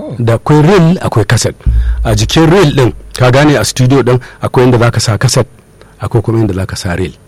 To. da akwai reel akwai kaset a jikin reel din ka gane a studio din akwai inda zaka sa kaset akwai kuma inda zaka sa reel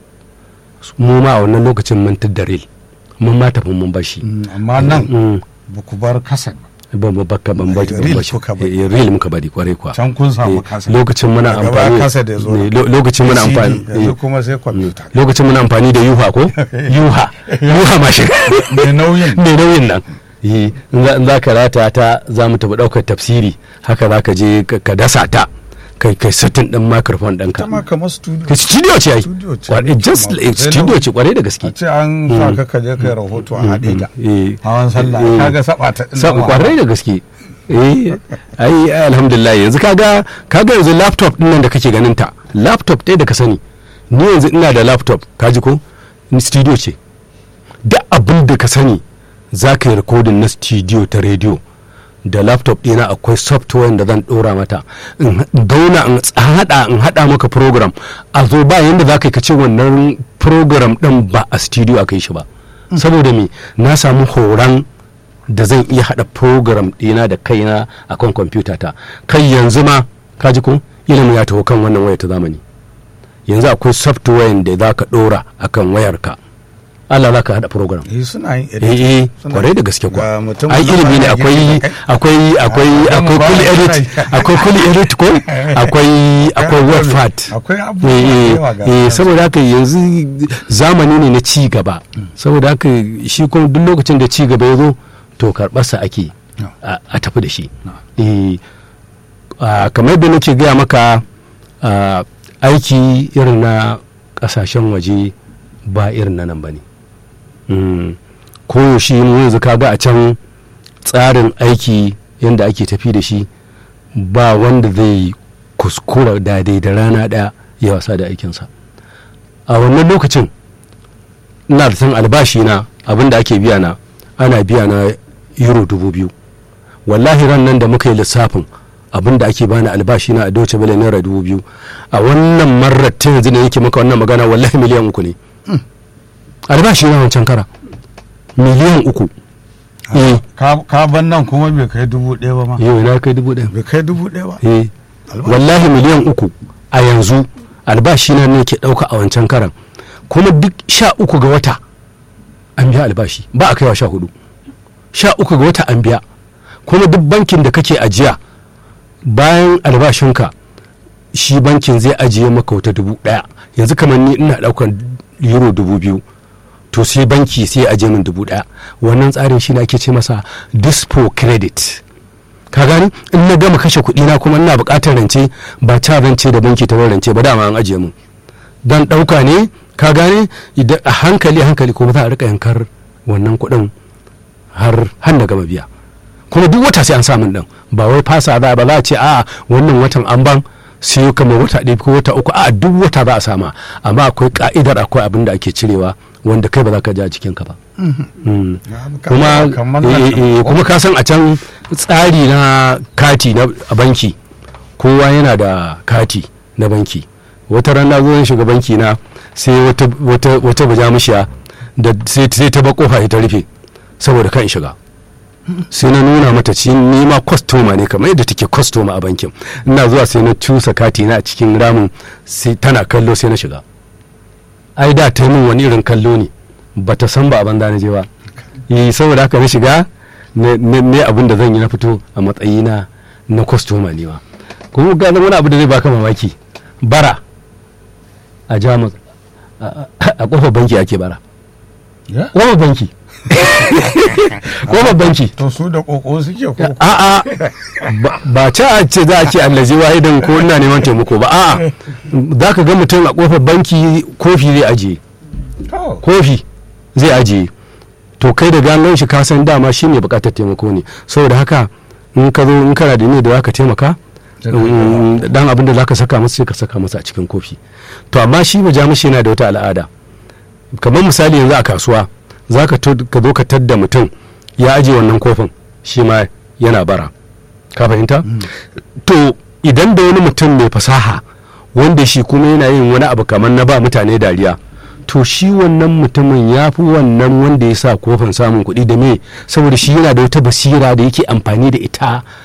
mu ma a wannan lokacin mun da reel mun ma tafi mun bashi Mm, amma nan Mm. ba ku bar kasan ban ba baka ban baki ban Reel bashi kuka bari. Eh, reel muka bari kwarai kuwa can kun samu Eh, kasan lokacin muna Daga baya amfani kaset ya zo ne, lo- lokacin muna CD, amfani yanzu eh, kuma sai kwamfuta lokacin muna amfani da yuha ko yuha yuha mashin mai nauyin mai nauyin nan Eh, in za- in za ka rata ta za mu tafi ɗaukar tafsiri haka za ka je ka ka dasa ta kai kai satin ɗin microphone ɗinka ta ma kamar studio ka studio ce ai Studio ce. Kwarai- just like Sai studio nauyi. ce kwarai da gaske a ce an sa ka kaje kai rahoto a haɗe ta Eh, hawan sallah eh, kaga saba ta ɗin sa- nan kwarai da gaske eh ai ai, alhamdulillah yanzu kaga kaga yanzu laptop din nan da kake ganin ta laptop ɗaya da ka sani ni yanzu ina da laptop kaji ko ni studio ce duk abin da ka sani za ka yi rikodin na studio ta rediyo da laptop ɗina akwai software da zan ɗora mata in dauna in haɗa in haɗa maka program a zo ba yanda za ka yi ka ce wannan program ɗin ba a studio aka yi shi ba saboda me na samu horon da zan iya haɗa program ɗina da kaina a kan kwamfuta ta kai yanzu ma kaji ko ilimin ya taho kan wannan waya ta zamani yanzu akwai software da za ka ɗora a kan wayarka Allah za ka haɗa program eh suna yin eh eh Suna- kwarai da gaske Ga kuwa mutum ai wannan ilimi ne yana akwai gefe da kai. akwai akwai Ah, akwai ba kuli mu ba edit da- akwai kuli edit ko akwai akwai Akwai- wordpad akwai abubuwa Eh, da eh, yawa ga eh, su. saboda haka yanzu zamani ne na ci gaba saboda haka shi kuma duk lokacin da ci gaba ya zo to karɓarsa ake No. a a tafi da shi Eh, ah, kamar da nake gaya maka ah, aiki irin na ƙasashen waje ba irin na nan ba ne Mm. koyaushe mu yanzu kaga a can tsarin aiki yadda ake tafi da shi ba wanda zai kuskura daidai da rana ɗaya ya wasa da aikinsa a wannan lokacin ina da san albashi na abinda ake biya na ana biya na euro dubu biyu wallahi ran nan da muka yi lissafin abinda ake bani albashi na a doce bale naira dubu biyu a wannan marar ta yanzu ne yake maka wannan magana wallahi miliyan uku ne albashi na wancan kara miliyan uku eh ka ka ban nan kuma bai kai dubu ɗaya ba ma yau na kai dubu ɗaya bai kai dubu ɗaya ba eh Albashi. wallahi miliyan uku a yanzu albashi na ne ke ɗauka a wancan karan kuma duk sha uku ga wata an biya albashi ba a kaiwa sha hudu sha uku ga wata an biya kuma duk bankin da kake ajiya bayan albashinka shi bankin zai ajiye maka wata dubu ɗaya yanzu kamar ni ina ɗaukan euro dubu biyu to sai banki sai ya ajiye min dubu ɗaya wannan tsarin shi ne ake ce masa dispo credit ka gani in na gama kashe kuɗi na kuma ina buƙatar rance ba ta rance da banki ta bar rance ba dama an ajiye mun dan ɗauka ne ka gane idan a hankali hankali kuma za a rika yankar wannan kuɗin har har na gama biya kuma duk wata sai an samun ɗin ba wai fasa za ba za a ce a wannan watan an ban sai kamar wata ɗaya ko wata uku a duk wata za a sama amma akwai ka'idar akwai abin da ake cirewa wanda kai ba za ka ji a jikinka ba Mm. kuma kamar eh, nan eh, kuma ka san a can tsari na kati na a banki kowa yana da kati na banki wata rana zo zan shiga banki na sai wata wata wata bajamushiya da sai sai ta ba kofa ta rufe saboda kan shiga sai na nuna mata ci ni ma kwastoma ne kamar yadda take kwastoma a bankin ina zuwa sai na cusa kati na a cikin ramin sai tana kallo sai na shiga ai da ta yi min wani irin kallo ne ba ta san ba a banza na je ba yi saboda haka na shiga ne- ne ne abin da zan yi na fito a matsayina na kwastoma ne ma kuma ga wani abu da zai baka mamaki bara a jamus a- a a kofar banki ake bara Ya? kofar banki kofar banki to su da koko suke ko a'a ba- ba ce a ce za a ce allazi wahidan ko ina neman taimako ba a'a za ka ga mutum a kofar banki kofi zai ajiye to kofi zai ajiye to kai da ganon shi ka san dama shi ne bukatar taimako ne saboda haka in ka zo in kana da ne da zaka taimaka Sai ka mm, dan abin da zaka saka masa sai ka saka masa a cikin kofi to amma shi ba jamishi yana da wata al'ada kamar misali yanzu a kasuwa zaka to- ka zo ka tadda mutum ya ajiye wannan kofin shi ma yana bara ka fahimta to idan da wani mutum mai fasaha wanda shi kuma yana yin wani abu kamar na ba mutane dariya to shi wannan mutumin ya fi wannan wanda ya sa kofin samun kuɗi da me saboda shi yana da wata basira da yake amfani da ita